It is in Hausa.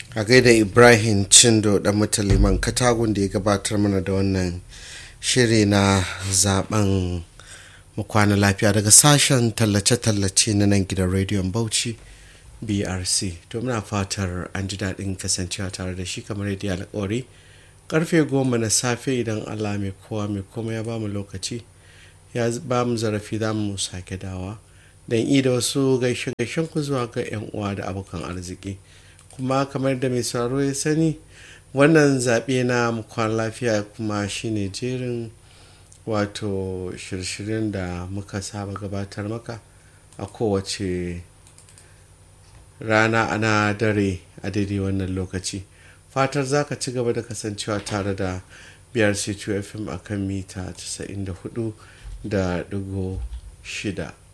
a gaida ibrahim cindo dan mutaliman katagun da ya gabatar mana da wannan shiri na zaben kwana lafiya daga sashen tallace-tallace na nan gidan rediyon bauchi brc to muna fatar an ji daɗin kasancewa tare da shi kamar yadda alƙawari karfe goma na safe idan allah mai kowa mai komai ya bamu lokaci ya ba mu zarafi za mu sake dawa don i da wasu gaishe-gaishen ku zuwa ga 'yan uwa da abokan arziki kuma kamar da mai sauraro ya sani wannan zaɓe na mukwan lafiya kuma shine jerin wato shirye-shiryen da muka saba gabatar maka a kowace rana ana dare a daidai wannan lokaci fatar za ka ci gaba da kasancewa tare da brc2fm a kan mita 94 da digo shida